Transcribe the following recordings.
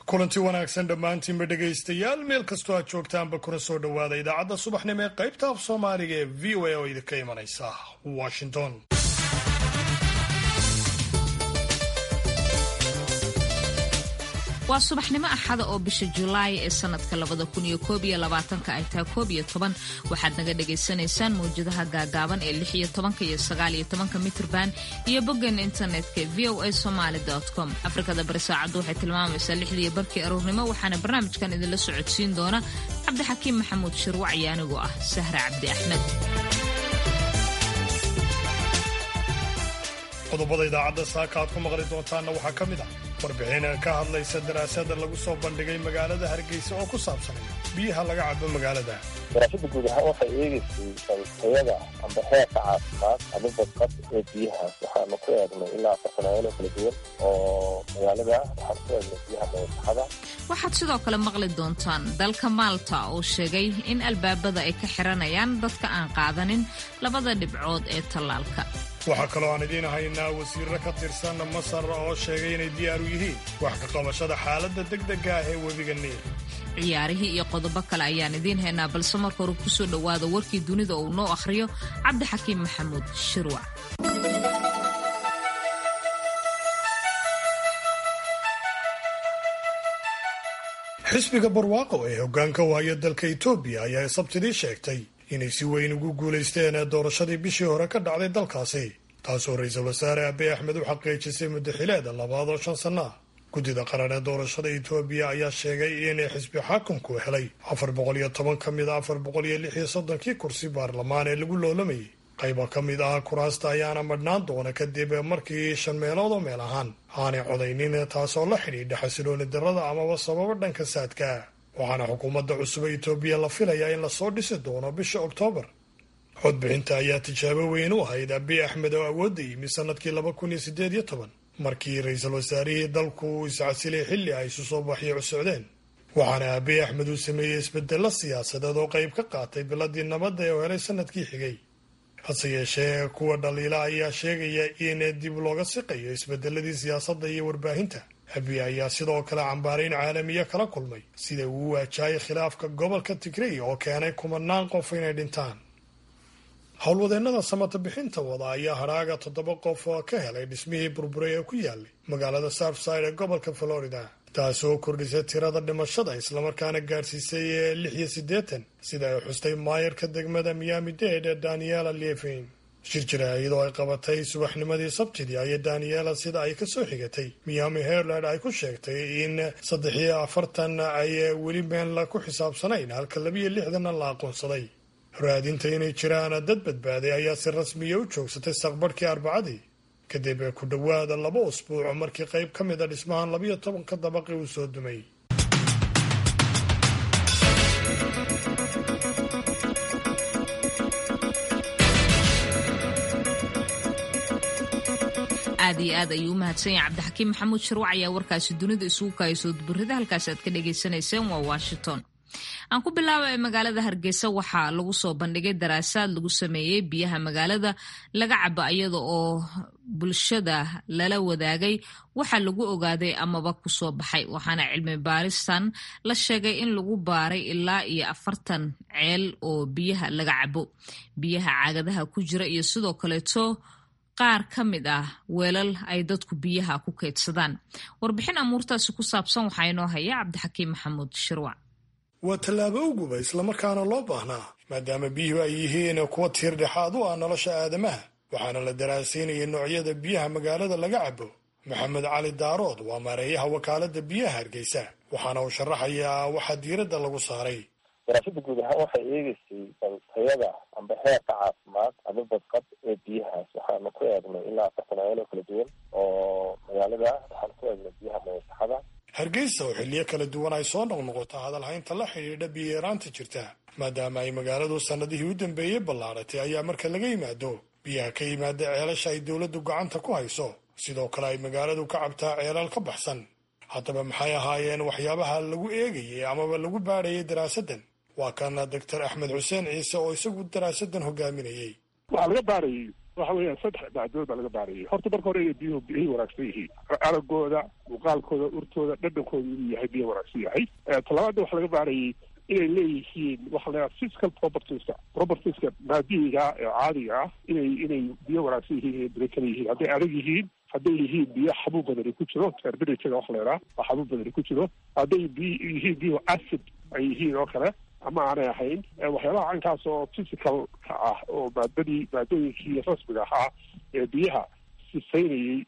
kulanti wanaagsan dhammaantiinba dhegaystayaal meel kastoo aad joogtaanba kuna soo dhowaada idaacadda subaxnimo ee qaybta af soomaaliga ee v o a oo idinka imanaysa washington waa subaxnimo axada oo bisha julaay ee sanadka labada kun iyo koob iyo labaatanka ay tahay koob iyo toban waxaad naga dhagaysanaysaan mawjadaha gaagaaban ee lix iyo tobanka iyo sagaal iyo tobanka mitrban iyo boggeena internetka v o a somaali com afrikada bari saacaddu waxay tilmaamaysaa lixdiiyo barkii aruurnimo waxaana barnaamijkan idinla socodsiin doona cabdixakiim maxamuud shirwac iyo anigoo ah sahra cabdi axmed qodobada idaacadda saaka aad ku maqli doontaanna waxaa ka mid ah warbixin ka hadlaysa daraasada lagu soo bandhigay magaalada hargeysa oo ku saabsanaya biyaha laga cabo magaalada daraasada guud ahaan waxay eegaysay tayada amba heerka caafimaad ama badqab ee biyahaas waxaanu ku eegnay ilaa afartan meelo kala duwan oo magaalada waxaanu ku eegnay biyaha mayasaxada waxaad sidoo kale maqli doontaan dalka maalta oo sheegay in albaabada ay ka xiranayaan dadka aan qaadanin labada dhibcood ee tallaalka waxaa kaloo aan idiin haynaa wasiirro ka tirsan masar oo sheegay inay diyaar u yihiin wax ka qabashada xaaladda degdega ah ee webiga niil ciyaarihii iyo qodobo kale ayaan idiin haynaa balse marka hore kusoo dhowaada warkii dunida uu noo akhriyo cabdixakiim maxamuud shirwac xisbiga barwaaqo ee hoggaanka wahaya dalka etoobiya ayaa sabtidii sheegtay inay si weyn ugu guulaysteen doorashadii bishii hore ka dhacday dalkaasi taasoo ra-iisul wasaare abiy axmed u xaqiijisay muddaxileeda labaad oo shan sanno ah guddida qaran ee doorashada etoobiya ayaa sheegay in xisbi xaakumku helay afar boqol iyo toban ka mid a afar boqol iyo lix iyo soddonkii kursi baarlamaan ee lagu loolamayay qayba ka mid ah kuraasta ayaana madhnaan doona kadib markii shan meelood oo meel ahaan aanay codaynin taasoo la xidhiidha xasilooni darrada amaba sababo dhanka saadka waxaana xukuumadda cusub ee etoobiya la filayaa in lasoo dhisi doono bisha oktoobar codbixinta ayaa tijaabo weyn u ahayd abiy axmed oo awoodda yimi sanadkii laba kun iyo siddeed iyo toban markii ra-iisul wasaarihii dalku uu iscasilay xilli ay isu soo baxyo socdeen waxaana abiy axmed uu sameeyey isbedello siyaasadeed oo qayb ka qaatay biladii nabadda ee u helay sanadkii xigay hase yeeshee kuwa dhaliila ayaa sheegaya in dib looga siqayo isbedeladii siyaasadda iyo warbaahinta abiy ayaa sidoo kale cambaarayn caalamiya kala kulmay sida uu waajahayay khilaafka gobolka tigrey oo keenay kumanaan qof inay dhintaan howlwadeennada samata bixinta wada ayaa hadhaaga toddoba qof oo ka helay dhismihii burburay ee ku yaalay magaalada surfside ee gobolka florida taasoo kordhisay tirada dhimashada islamarkaana gaadhsiisay lix iyo siddeetan sida ay xustay maayarka degmada miami dade ee daniela levin shir jira iyadoo ay qabatay subaxnimadii sabtidii ayay daniela sida ay kasoo xigatay miami herland ay ku sheegtay in saddex iyo afartan ay weli meel ku xisaabsanayn halka labiyo lixdanna la aqoonsaday raadinta inay jiraan dad badbaaday ayaa si rasmiya u joogsatay saqbarhkii arbacadii kadib ku dhowaada laba usbuuc markii qayb ka mid a dhismahan labiyo tobanka dabaqi uu soo dumay aad iyo aad ayuu u mahadsan yahay cabdixakiim maxamuud shirwac ayaa warkaasi dunida isugu kaayasoo duburida halkaasi aad ka dhagaysanayseen waa washington aan ku bilaaba ee magaalada hargeysa waxaa lagu soo bandhigay daraasaad lagu sameeyey biyaha magaalada laga cabo iyada oo bulshada lala wadaagay waxa lagu ogaaday amaba kusoo baxay waxaana cilmi baaristan la sheegay in lagu baaray ilaa iyo afartan ceel oo biyaha laga cabo biyaha caagadaha ku jira iyo sidoo kaleeto qaar ka mid ah weelal ay dadku biyaha ku kaydsadaan warbixin amuurtaasi ku saabsan waxaa inoo haya cabdixakiim maxamuud shirwac waa tallaabo uguba islamarkaana loo baahnaa maadaama biyuhu ay yihiin kuwa tiir dhexaad u ah nolosha aadamaha waxaana la daraasaynayay noocyada biyaha magaalada laga cabo maxamed cali daarood waa maareeyaha wakaaladda biyaha hargeysa waxaana uu sharaxayaa waxaa diiradda lagu saaray daraasada guud ahaan waxay eegeysay tayada amba heerka caafimaad ama badqab ee biyahaas waxaanu ku eegnay ilaa afartan meelo kala duwan oo magaalada waxaanu ku eegnay biyaha mayasaxada hargeysa oo xilliyo kala duwan ay soo noqnoqoto hadalhaynta la xidhiidha biyo-yaraanta jirta maadaama ay magaaladu sannadihii u dambeeyey ballaaratay ayaa marka laga yimaado biyaha ka yimaada ceelasha ay dowladdu gacanta ku hayso sidoo kale ay magaaladu ka cabtaa ceelal ka baxsan haddaba maxay ahaayeen waxyaabaha lagu eegayay amaba lagu baadhayay daraasaddan waa kana doctor axmed xuseen ciise oo isagu daraasaddan hogaaminayey waxaa laga baarayay waxa weeyaan saddex maadood baa laga baarayay horta marka hore inay biyuhu biyay wanaagsan yihiin aragooda muuqaalkooda urtooda dhadhankooda inuu yahay biyo wanaagsan yahay talabaadna waxaa laga baarayay inay leeyihiin waxa la yidhaha physical propertieska propertieska maadiyiga ee caadiga ah inay inay biyo wanaagsan yihiin inay biro kala yihiin hadday adag yihiin hadday yihiin biyo xabuub badani ku jiro terbiritga waxa la yidhaha oo xabuub badani ku jiro hadday biy yihiin biyo acid ay yihiin oo kale ama aanay ahayn waxyaabaha cankaas oo physicalka ah oo maadadii maadooyinkii rasmiga ahaa ee biyaha sifaynayey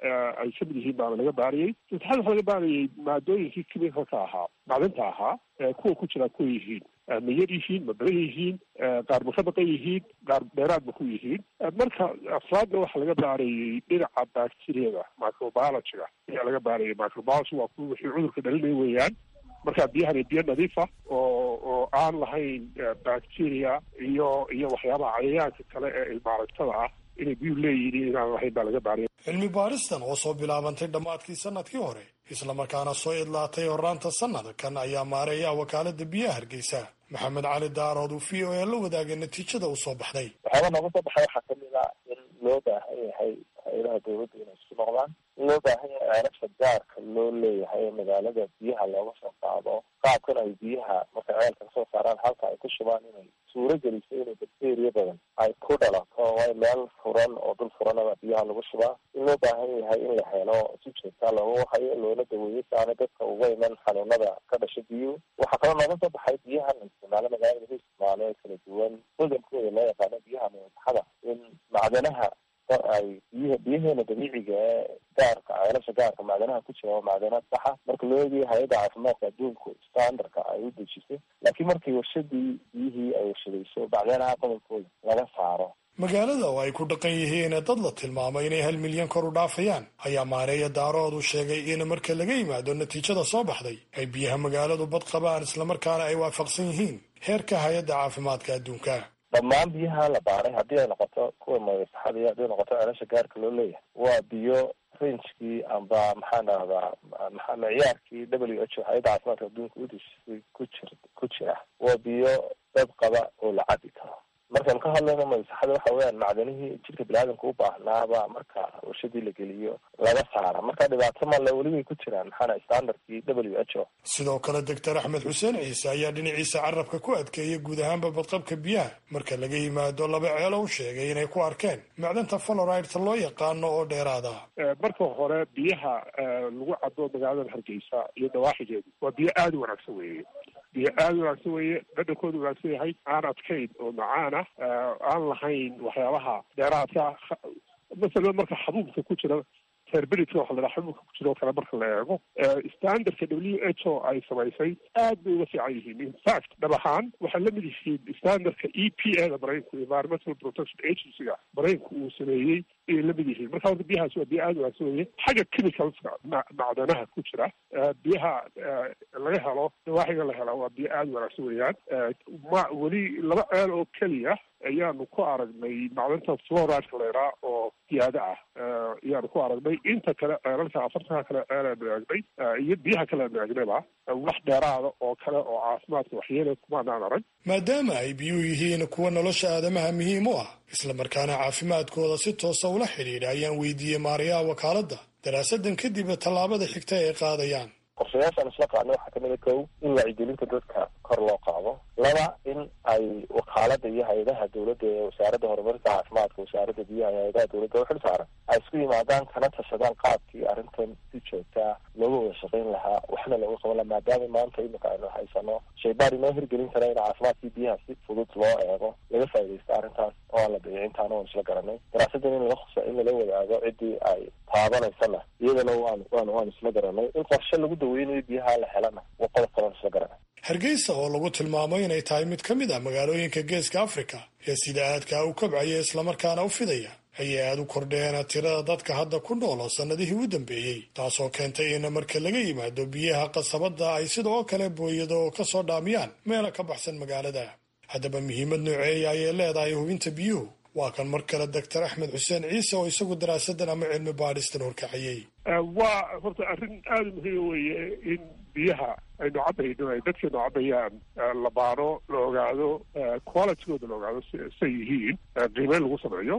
ay kamid yihiin baana laga baarayay saddexaad waxaa laga baarayay maadooyinkii chemicalka ahaa macdinta ahaa kuwa ku jiraa kuwa yihiin ma yar yihiin ma badan yihiin qaar ma ka baqan yihiin qaar dheeraad ma ku yihiin marka afraadna waxaa laga baarayay dhinaca bacteriyada microbiologyga ayaa laga baarayay microbiology waa kuwa wixii cudurka dhalinay weeyaan marka biyahani biyo nadiifa oo oo aan lahayn bacteria iyo iyo waxyaabaha cayayaanka kale ee ilmaaragtada ah inay biyuhu leeyihiin inaan lahayn baa laga baaraya cilmi baaristan oo soo bilaabantay dhammaadkii sanadkii hore islamarkaana soo idlaatay horaanta sanadkan ayaa maareeya wakaalada biyaha hargeysa maxamed cali daarood uu v o a la wadaagay natiijada uu soo baxday waxyaaba nooga soo baxay waxaa kamid a in loo baahan yahay hay-adaha dawladda inay isku noqdaan in loo baahan yahay ceelasha gaarka loo leeyahay ee magaalada biyaha looga soo qaado qaabkan ay biyaha markay ceelka kasoo saaraan halka ay ku shubaan inay suuro geliso inay bacteria badan ay ku dhalato way meel furan oo dul furanaba biyaha lagu shubaa in loo baahan yahay in la helo si joogtaa looga wahayo loona daweeyo si aana dadka uga iman xanuunada ka dhasha biyuhu waxaa kaloo nooga soo baxay biyahan isticmaalo magaalada lagu isticmaalo ee kala duwan hodankooda loo yaqaano biyaha masaxada in macdanaha ay biy biyaheena dabiiciga ee gaarka ceelasha gaarka macdanaha ku jira oo macdanaad saxa marka loo eegayo hay-adda caafimaadka adduunku standardka ay u dejisay laakiin markii warshadii biyihii ay warshadayso macdanaha qodobkooda laga saaro magaalada oo ay ku dhaqan yihiin dad la tilmaamay inay hal milyan kor u dhaafayaan ayaa maareeya daarood u sheegay in marka laga yimaado natiijada soo baxday ay biyaha magaaladu bad qabaan islamarkaana ay waafaqsan yihiin heerka hay-adda caafimaadka adduunka dhammaan biyaha la baaray haddii ay noqoto kuwa masaxada haddii ay noqoto ceelasha gaarka loo leeyahay waa biyo rangekii amba maxaan dhahdaa maa miciyaarkii w h o hay-adda caafimaadka adduunka udisisay ku jir ku jira waa biyo dad qaba oo la cabi karo markaan ka hadlayno masaxada waxa weeyaan macdanihii jidhka biniaadamka u baahnaaba marka warshadii la geliyo laga saara marka dhibaato male welibay ku jiraan maxaana standardkii w h o sidoo kale doctor axmed xuseen ciise ayaa dhinaciisa carabka ku adkeeyay guud ahaanba badqabka biyaha marka laga yimaado laba ceelo u sheegay inay ku arkeen macdanta faloridta loo yaqaano oo dheeraada marka hore biyaha lagu cabo magaalada hargeysa iyo dawaaxigeedu waa biyo aada u wanaagsan weeye biyo aada u wanaagsan weeye dhadhankooda wanaagsan yahay aan adkayn oo macaan ah aan lahayn waxyaabaha dheeraadka masalan marka xabuubka ku jira terbiridka waxa la dhaha xabuubka ku jira oo kale marka la eego standardka w h o ay samaysay aad bay uga fiican yihiin in fact dhab ahaan waxay la mid yihiin standardka e p a da maraykanku environmental protection agency-ga maraykanku uu sameeyey ayay la mid yihiin marka horta biyahaas waa biyo aada wanaagsan weye xagga chemicalska macdanaha ku jira biyaha laga helo dawaaxiga la hela waa biyo aada wanaagsan weeyaan ma weli laba ceel oo keliya ayaanu ku aragnay macdanta floridka leeraa oo ziyaado ah ayaanu ku aragnay inta kale ceelalka afartanka kale ceelaanu eegnay iyo biyaha kale aanu eegnayba wax dheeraada oo kale oo caafimaadka waxyeela kumaanaan arag maadaama ay biyuhu yihiin kuwa nolosha aadamaha muhiim u ah islamarkaana caafimaadkooda si toosa ula xidhiidha ayaan weydiiyey maariyaha wakaaladda daraasadan kadib tallaabada xigta ay qaadayaan qorshayaashaan isla qaadnay waxaa kamid a kow in wacyigelinta dadka kor loo qaado laba in ay wakaalada iyo hay-adaha dowladda ee wasaaradda horumarinta caafimaadka wasaaradda biyaha iyo hay-adaha dowladda u xil saaran ay isku yimaadaan kana tashadaan qaabkii arrintan si joogtaa looga wada shaqayn lahaa waxna looga qaban laha maadaama maanta imika aynu haysano shaybaar inoo hirgelin kara in caafimaadkii biyaha si fudud loo eego laga faaidaysto arrintaas oo aan la dayicintaana waan isla garanay daraasadan in lala in lala wadaago ciddii ay taabanaysana iyadana waan waan waan isla garanay in qorshe lagu daweynayo biyaha la helana waa qodob kaloon isla garanay hargeysa oo lagu tilmaamay inay tahay mid ka mid ah magaalooyinka geeska afrika ee sida aadkaa u kobcaya islamarkaana u fidaya ayay aada u kordheen tirada dadka hadda ku nool oo sannadihii u dambeeyey taasoo keentay in marka laga yimaado biyaha qasabadda ay sidoo kale booyado oo ka soo dhaamiyaan meela ka baxsan magaalada haddaba muhiimad nooceeya ayay leedahay hubinta biyuhu waa kan mar kale doctor axmed xuseen ciise oo isagu daraasadan ama cilmi baadhistan horkaciyey waa horta arrin aada muhiima weeye in biyaha aynu cabayno ay dadkeenu cabayaan la baaro la ogaado qualitygooda la ogaado say yihiin qiimeyn lagu sameeyo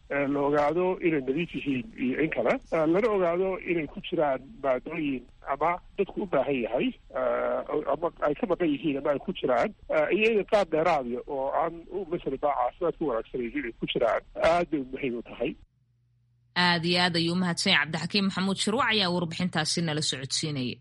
la ogaado inay nadiif yihiin iyo in kale lana ogaado inay ku jiraan maadooyin ama dadku u baahan yahay ama ay ka maqan yihiin ama ay ku jiraan iyo inay qaab dheeraadiya oo aan masala baa caafimaad ku wanaagsanaynin inay ku jiraan aad bay muhiim u tahay aada iyo aad ayuu umahadsanya cabdixakiim maxamuud shirwac ayaa warbixintaasi nala socodsiinaya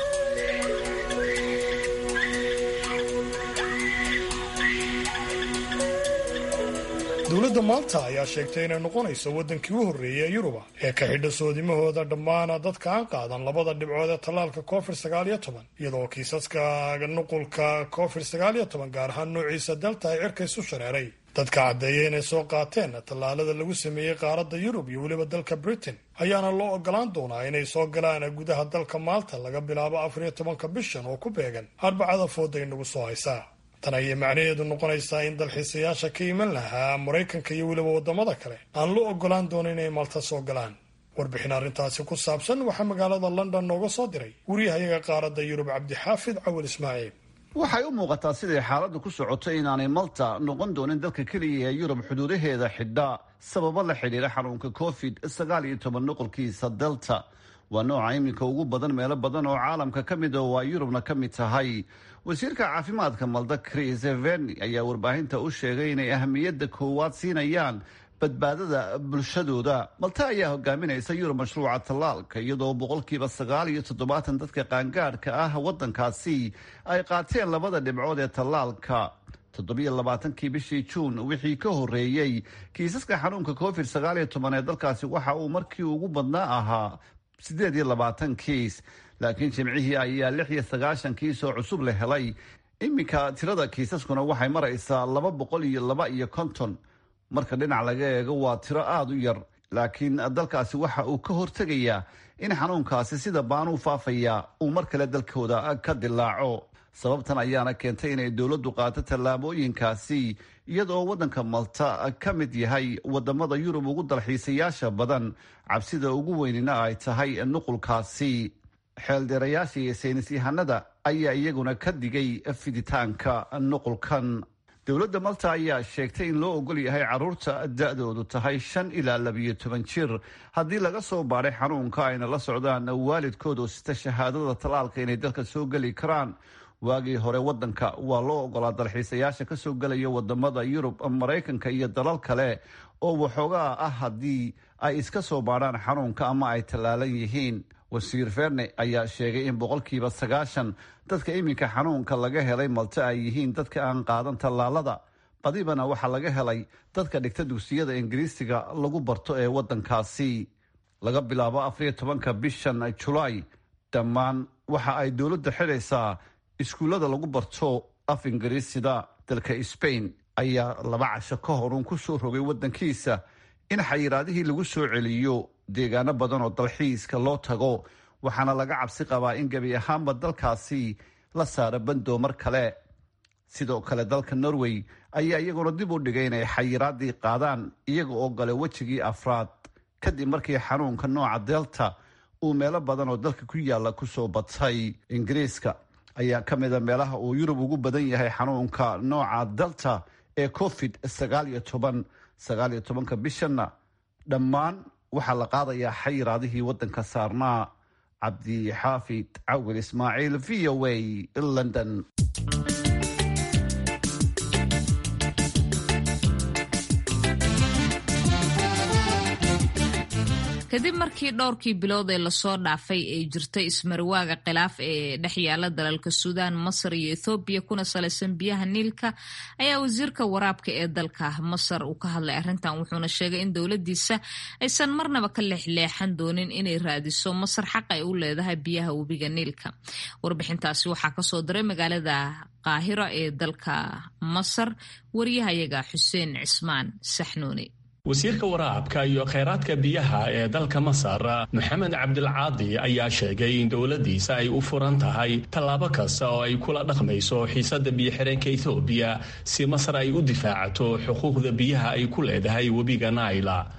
dowladda maalta ayaa sheegtay inay noqonayso waddankii u horreeyay ee yuruba ee ka xidha soodimahooda dhammaan dadka aan qaadan labada dhibcood ee tallaalka covid sagaal iyo toban iyadoo kiisaska nuqulka covid sagaal iyo toban gaar ahaan noociisa delta ay cirka isu shareeray dadka caddeeya inay soo qaateen tallaalada lagu sameeyey qaaradda yurub iyo weliba dalka britain ayaana loo ogolaan doonaa inay soo galaan gudaha dalka maalta laga bilaabo afar iyo tobanka bishan oo ku beegan arbacada fooda inagu soo haysaa tan ayay macnaheedu noqonaysaa in dalxiisayaasha ka iman lahaa maraykanka iyo weliba waddamada kale aan loo ogolaan doonin inay malta soo galaan warbixin arrintaasi ku saabsan waxaa magaalada london nooga soo diray wariyahayaga qaaradda yurub cabdixaafid cawal ismaaciil waxay u muuqataa siday xaaladdu ku socotay inaanay malta noqon doonin dalka keliya ee yurub xuduudaheeda xidha sababo la xidhiira xanuunka covid sagaal iyo toban nuqolkiisa delta waa nooca iminka ugu badan meelo badan oo caalamka ka mid oo waa yurubna ka mid tahay wasiirka caafimaadka malda chris verni ayaa warbaahinta u sheegay inay ahamiyadda koowaad siinayaan badbaadada bulshadooda malta ayaa hogaaminaysa yurub mashruuca tallaalka iyadoo boqolkiiba sagaal iyo toddobaatan dadka qaangaadhka ah waddankaasi ay qaateen labada dhibcood ee tallaalka toddobiyo labaatankii bishii juun wixii ka horreeyey kiisaska xanuunka covid sagaal iyo toban ee dalkaasi waxa uu markii ugu badnaa ahaa siddeed iyo labaatan kiis laakiin jimcihii ayaa lix iyo sagaashan kiis oo cusub la helay iminka tirada kiisaskuna waxay maraysaa laba boqol iyo laba iyo konton marka dhinac laga eego waa tiro aada u yar laakiin dalkaasi waxa uu ka hortegayaa in xanuunkaasi sida baanuu faafaya uu mar kale dalkooda ka dilaaco sababtan ayaana keentay inay dowladdu qaato tallaabooyinkaasi iyadoo waddanka malta ka mid yahay wadamada yurub ugu dalxiisayaasha badan cabsida ugu weynina ay tahay nuqulkaasi xeeldheerayaasha iyo saynis yahanada ayaa iyaguna ka digay fiditaanka nuqulkan dowladda malta ayaa sheegtay in loo ogol yahay caruurta da-doodu tahay shan ilaa labiyo toban jir haddii laga soo baadhay xanuunka ayna la socdaan waalidkood oo sita shahaadada tallaalka inay dalka soo geli karaan waagii hore waddanka waa loo ogolaa dalxiisayaasha ka soo gelaya wadamada yurub maraykanka iyo dalal kale oo waxoogaa ah haddii ay iska soo baadhaan xanuunka ama ay tallaalan yihiin wasiir ferne ayaa sheegay in boqolkiiba sagaashan dadka iminka xanuunka laga helay malta ay yihiin dadka aan qaadan tallaalada badibana waxaa laga helay dadka dhigta dugsiyada ingiriisiga lagu barto ee waddankaasi laga bilaabo afariyo tobanka bishan julaay dhammaan waxa ay dowladda xidhaysaa iskuullada lagu barto af ingiriisida dalka sbain ayaa laba casho ka horun ku soo rogay waddankiisa in xayiraadihii lagu soo celiyo deegaano badan oo dalxiiska loo tago waxaana laga cabsi qabaa in gebi ahaanba dalkaasi la saaro bandoo mar kale sidoo kale dalka norway ayaa iyaguna dib u dhigay inay xayiraadii qaadaan iyaga oo gale wejigii afraad kadib markii xanuunka nooca delta uu meelo badan oo dalka ku yaalla kusoo batay ingiriiska ayaa ka mida meelaha uu yurub ugu badan yahay xanuunka nooca delta ee covid sagaal iyo toban sagaal iyo tobanka bishanna dhammaan waxaa la qaadayaa xayiraadihii waddanka saarnaa cabdixaafid cawil ismaaciil v o a london kadib markii dhowrkii bilood ee lasoo dhaafay ay jirtay ismarwaaga khilaaf ee dhex yaala dalalka suudaan masar iyo ethoobiya kuna salaysan biyaha niilka ayaa wasiirka waraabka ee dalka masar uu ka hadlay arrintan wuxuuna sheegay in dowladiisa aysan marnaba ka leexleexan doonin inay raadiso masar xaq ay u leedahay biyaha webiga niilka warbixintaasi waxaa kasoo diray magaalada qaahiro ee dalka masar wariyahayaga xuseen cismaan saxnuuni wasiirka waraabka iyo kheyraadka biyaha ee dalka masar maxamed cabdilcaadi ayaa sheegay in dowladiisa ay u furan tahay tallaabo kasta oo ay kula dhaqmayso xiisada biyo-xireenka ethoobiya si masar ay u difaacato xuquuqda biyaha ay ku leedahay webiga naila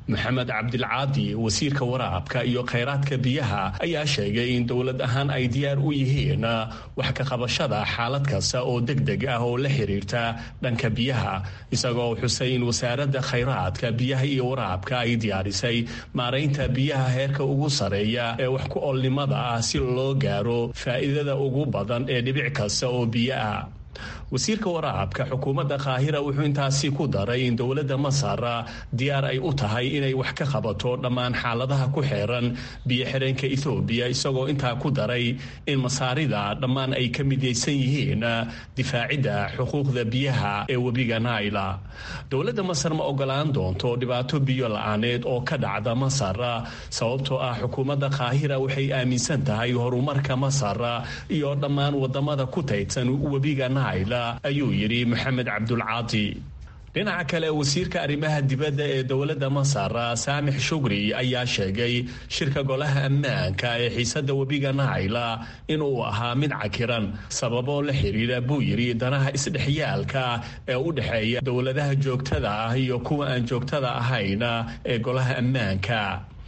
maxamed cabdilcaadi wasiirka waraabka iyo khayraadka biyaha ayaa sheegay in dowlad ahaan ay diyaar u yihiin wax ka qabashada xaalad kasta oo deg deg ah oo la xiriirta dhanka biyaha isagoo xusay in wasaaradda khayraadka biyaha iyo waraabka ay diyaarisay maaraynta biyaha heerka ugu sareeya ee wax ku oolnimada ah si loo gaaro faa'iidada ugu badan ee dhibic kasta oo biyo ah wasiirka waraabka xukuumadda kaahira wuxuu intaasi ku daray in dowladda masar diyaar ay u tahay inay wax ka qabato dhammaan xaaladaha ku xeeran biyo xireenka ethoobiya isagoo intaa ku daray in masaarida dhammaan ay ka midaysan yihiin difaacidda xuquuqda biyaha ee webiga naila dowladda masar ma ogolaan doonto dhibaato biyo la-aaneed oo ka dhacda masar sababtoo ah xukuumadda kaahira waxay aaminsan tahay horumarka masar iyo dhammaan wadamada ku taydsan webiga naila ayuu yidhi maxamed cabdulcaadi dhinaca kale wasiirka arrimaha dibadda ee dowladda masar saamix shugri ayaa sheegay shirka golaha ammaanka ee xiisadda webiga naila inuu ahaa mid cakiran sababoo la xiriira buu yidhi danaha isdhexyaalka ee u dhexeeya dowladaha joogtada ah iyo kuwa aan joogtada ahayn ee golaha ammaanka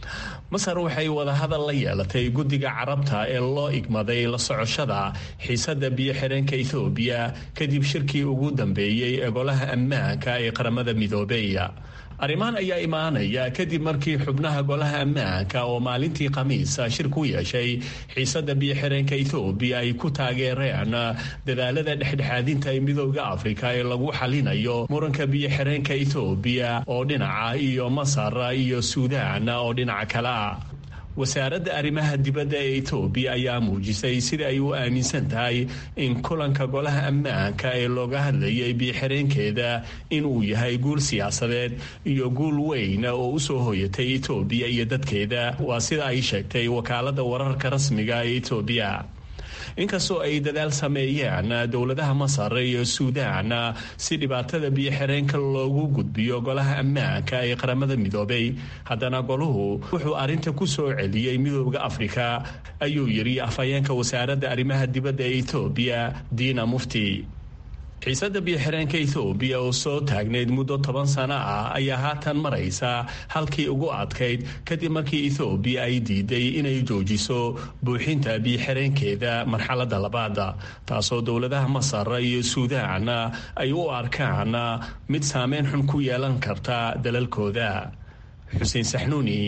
masar waxay wadahadal la yeelatay guddiga carabta ee loo igmaday la socoshada xiisadda biyo xireenka ethoobiya kadib shirkii ugu dambeeyey ee golaha ammaanka ee qaramada midoobey arrimahan ayaa imaanaya kadib markii xubnaha golaha ammaanka oo maalintii khamiisa shir ku yeeshay xiisadda biyo xireenka ethoobiya ay ku taageereen dadaalada dhexdhexaadinta ee midooda afrika ee lagu xalinayo muranka biyo xireenka ethoobiya oo dhinaca iyo masar iyo suudaan oo dhinaca kale ah wasaaradda arrimaha dibadda ee etoobiya ayaa muujisay sida ay u aaminsan tahay in kulanka golaha ammaanka ee looga hadlayay biyoxireenkeeda inuu yahay guul siyaasadeed iyo guul weyn oo usoo hoyatay etoobiya iyo dadkeeda waa sida ay sheegtay wakaalada wararka rasmiga ee etoobiya inkastoo ay dadaal sameeyeen dowladaha masar iyo suudaan si dhibaatada biyo-xireenka loogu gudbiyo golaha ammaanka ee qaramada midoobay haddana goluhu wuxuu arrinta ku soo celiyey midooda afrika ayuu yidhi afhayeenka wasaaradda arrimaha dibadda ee etoobiya diina mufti xiisadda biyo-xireenka ethoobiya oo soo taagnayd muddo toban sano ah ayaa haatan maraysa halkii ugu adkayd kadib markii ethoobiya ay diiday inay joojiso buuxinta biyo-xireenkeeda marxaladda labaada taasoo dowladaha masar iyo suudaan ay u arkaan mid saameyn xun ku yeelan karta dalalkooda xuseen saxnuuni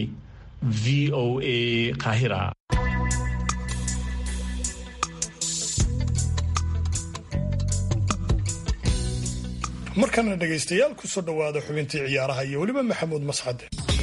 v o a qaahira markana dhegaystayaal kusoo dhowaada xubintii ciyaaraha iyo weliba maxamuud mascade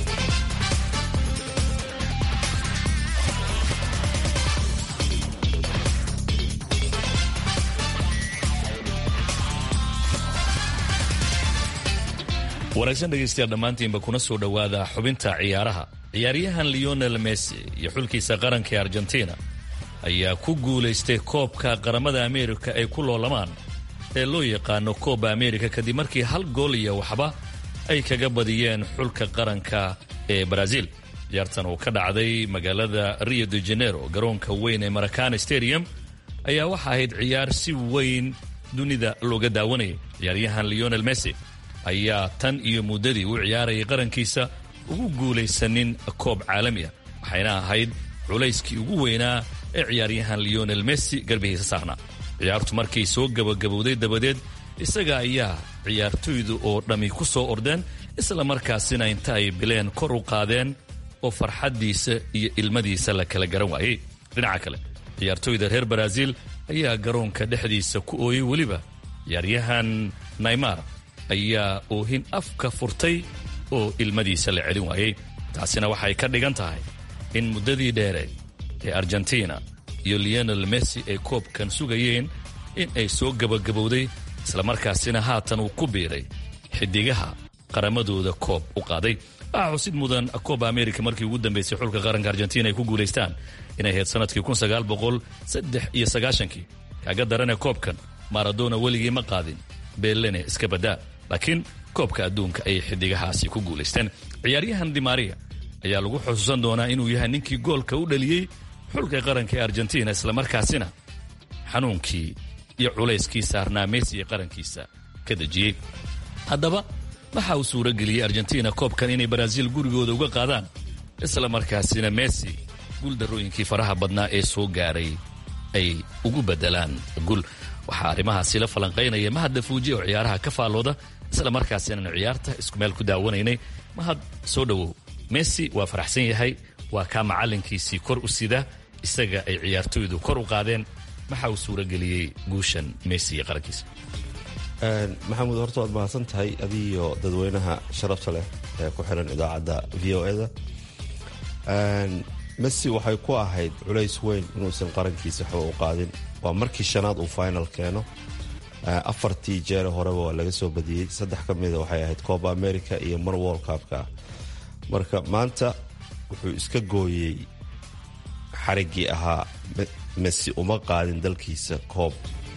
wanaagsan dhegaystayaal dhammaantiinba kuna soo dhowaada xubinta ciyaaraha ciyaaryahan leonel messi iyo xulkiisa qaranka ee argentina ayaa ku guulaystay koobka qaramada ameerika ay ku loolamaan ee loo yaqaano kooba amerika kadib markii hal gool iyo waxba ay kaga badiyeen xulka qaranka ee brazil ciyaartan uu ka dhacday magaalada rio de janeiro garoonka weyn ee maracana stadium ayaa waxa ahayd ciyaar si weyn dunida looga daawanayay ciyaaryahan leonel messi ayaa tan iyo muddadii u ciyaarayay qarankiisa ugu guulaysanin koob caalami ah waxayna ahayd culayskii ugu weynaa ee ciyaaryahan leonel messi garbihiisa saarnaa ciyaartu markay soo gabagabowday dabadeed isaga ayaa ciyaartoydu oo dhammi ku soo ordeen isla markaasina inta ay bileen kor u qaadeen oo farxaddiisa iyo ilmadiisa la kala garan waayey dhinaca kale ciyaartoyda reer baraaziil ayaa garoonka dhexdiisa ku ooyey weliba ciyaaryahan naymar ayaa oohin afka furtay oo ilmadiisa la celin waayey taasina waxay ka dhigan tahay in muddadii dheere ee argentina iyo leonel messi ay koobkan sugayeen in ay soo gabagabowday islamarkaasina haatan uu ku biiray xidigaha qaramadooda koob u qaaday waxaa xusid mudan kooba america markii ugu dambaysay xulka qaranka argentina ay ku guulaystaan inay ahayd sanadkii iyo sagaashankii kaaga darane koobkan maradona weligii ma qaadin beelene iska badaa laakiin koobka adduunka ayay xidigahaasi ku guulaysteen ciyaaryahan dimaria ayaa lagu xusuusan doonaa inuu yahay ninkii goolka u dhaliyey xulka qaranka ee argentina islamarkaasina xanuunkii iyo culayskii saarnaa messi ee qarankiisa ka dejiyey haddaba waxa uu suuro geliyey argentina koobkan inay baraaziil gurigooda uga qaadaan isla markaasina messi guuldarrooyinkii faraha badnaa ee soo gaaray ay ugu bedelaan gul waxaa arrimahaasi la falanqaynaya mahad dafuuji oo ciyaaraha ka faallooda isla markaasinaanu ciyaarta isku meel ku daawanaynay mahad soo dhowow messi waa faraxsan yahay waa kaa macallinkiisii kor u sida isaga ay ciyaartoydu kor u qaadeen maxa uu suuro geliyey guushan messi iyo qarankiisa maxamuud horta waad mahadsan tahay adiiyo dadweynaha sharafta leh ee ku xiran idaacadda v o eda messi waxay ku ahayd culays weyn inuusan qarankiisa waxba u qaadin waa markii shanaad uu final keeno afartii jeere horeba waa laga soo badiyey saddex ka mida waxay ahayd cooba america iyo mar world cupka ah marka maanta wuxuu iska gooyey xariggii ahaa messi uma qaadin dalkiisa koob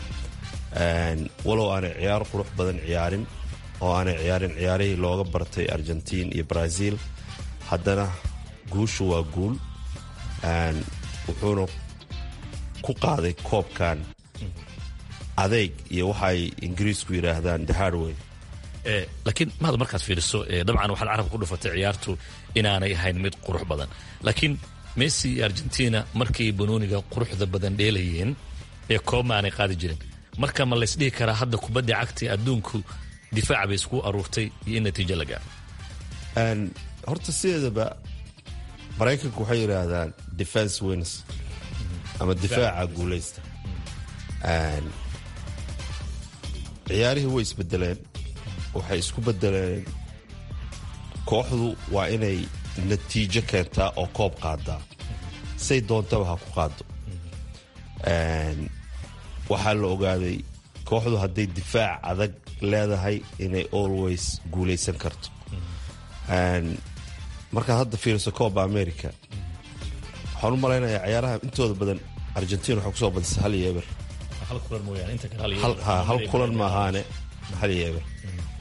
walow aanay ciyaar qurux badan ciyaarin oo aanay ciyaarin ciyaarihii looga bartay argentiin iyo brazil haddana guushu waa guul wuxuuna ku qaaday koobkan adeeg iyo waxaay ingiriisku yidhaahdaan the hardway laakiin mahad markaad fiiriso dabcan waxaad carabka ku dhufatay ciyaartu inaanay ahayn mid qurux badan laakiin messi iyo argentina markay banooniga quruxda badan dheelayeen ee koob ma aanay qaadi jirin marka ma laysdhihi karaa hadda kubadda cagta adduunku difaac bay isku aruurtay iyo in natiijo la gaaro horta sideedaba maraykanku waxay yidhaahdaan defense wins ama difaaca guulaysta ciyaarihii way isbedeleen waxay isku bedeleen kooxdu waa inay natiijo keentaa oo koob qaadaa say doontaba ha ku qaado waxaa la ogaaday kooxdu hadday difaac adag leedahay inay always guulaysan karto markaad hadda fiiriso cooba america waxaan u malaynayaa ciyaaraha intooda badan argentina waxay kusoo badisay hal iyo eber hal kulan maahaane hal iyo eber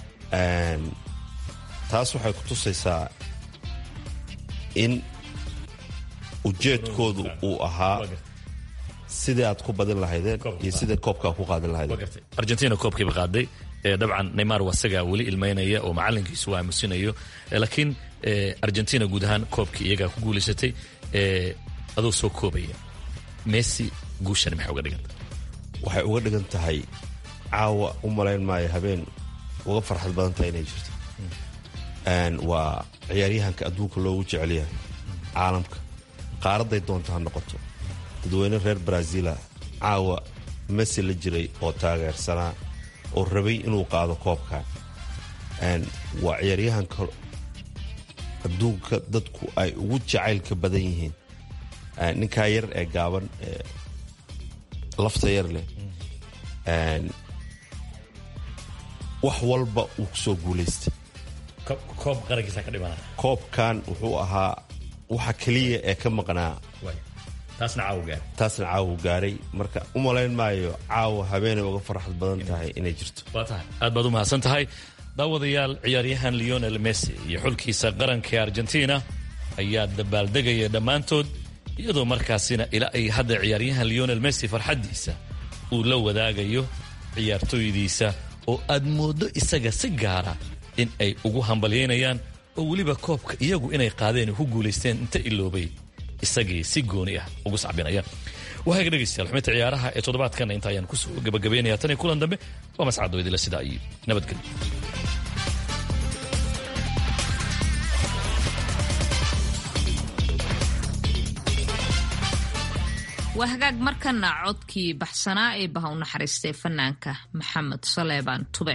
taas waxay ku tusaysaa in ujeedkoodu uu ahaa sidii aad ku badin lahaydeen iyo sidai koobkaa ku qaadin lahaydeen argentina koobkiiba qaaday dabcan neymar waa isagaa weli ilmaynaya oo macalinkiisu aamusinayo laakiin argentina guud ahaan koobkii iyagaa ku guulaysatay adoo soo koobaya messi guushani maxay uga dhiganta waxay uga dhigan tahay caawa u malayn maayo habeen uga farxad badan tahay inay jirto waa ciyaaryahanka adduunka loogu jecelyahay caalamka qaaraday doonto ha noqoto dadweyne reer brazila caawa messi la jiray oo taageersanaa oo rabay inuu qaado koobkan waa ciyaaryahanka adduunka dadku ay ugu jacaylka badan yihiin ninkaa yar ee gaaban ee lafta yar leh wax walba uu kusoo guulaystay koobkan wuxuu ahaa waxa keliya ee ka maqnaa taasna caawu gaaray marka u malayn maayo caawa habeenay uga farxad badan tahay inay jirto aad baad u mahadsan tahay daawadayaal ciyaaryahan leonel messi iyo xulkiisa qaranka ee argentina ayaa dabaaldegaya dhammaantood iyadoo markaasina ilaa ay hadda ciyaaryahan leonel messi farxaddiisa uu la wadaagayo ciyaartooydiisa oo aad mooddo isaga si gaara in ay ugu hambalyaynayaan oo weliba koobka iyagu inay qaadeen ku guulaysteen inta iloobay isagii si gooni ah ugu sacbinaya wahaga dhegaystayaal xubinta ciyaaraha ee toddobaadkan inta ayaan kusoo gabagabaynaya tan iyo kulan dambe waa mascado idila sidaa iyo nabadgelyo waa hagaag markana codkii baxsanaa ee baha u naxariistay fanaanka maxamed saleebaan tube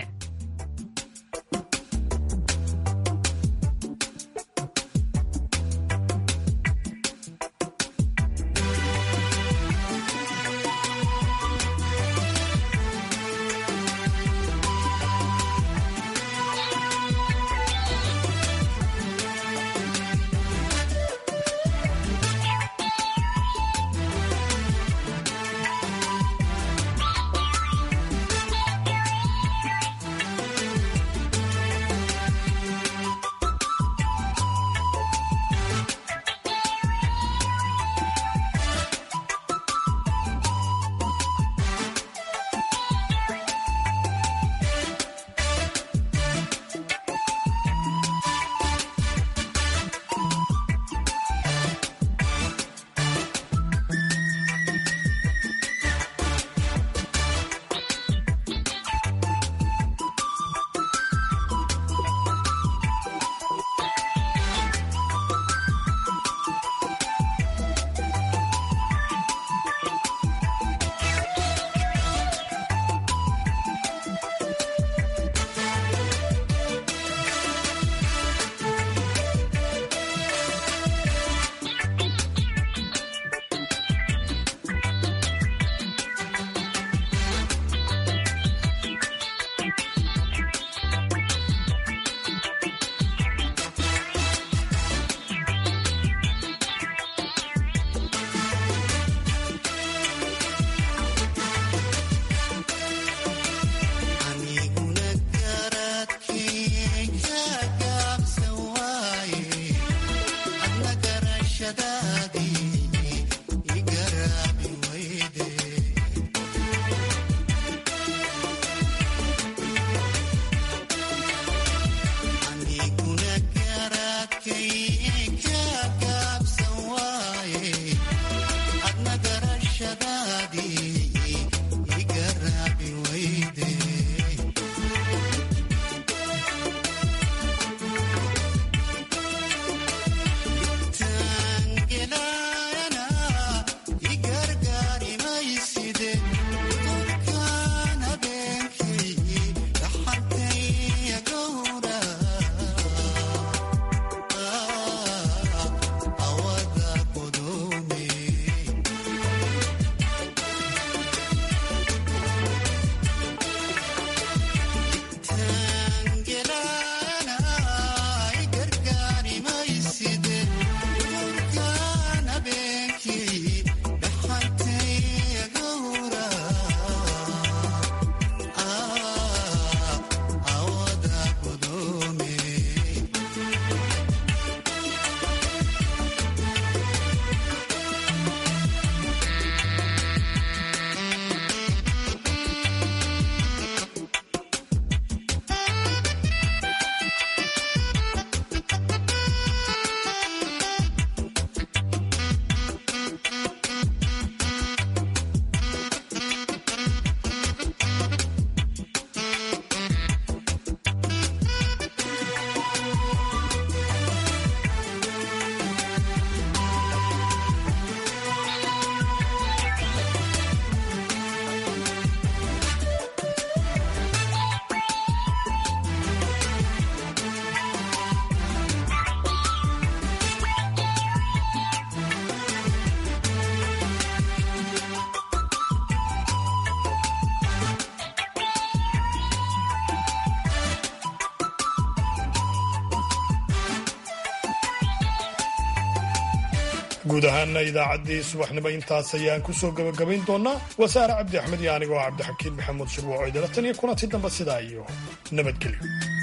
guud ahaana idaacaddii subaxnimo intaas ayaan ku soo gebagabayn doonaa wasaare cabdi axmed iyo anigoo cabdixakiin maxamuud shirwaco idala tan iyo kulanti dambe sidaa iyo nabadgelyo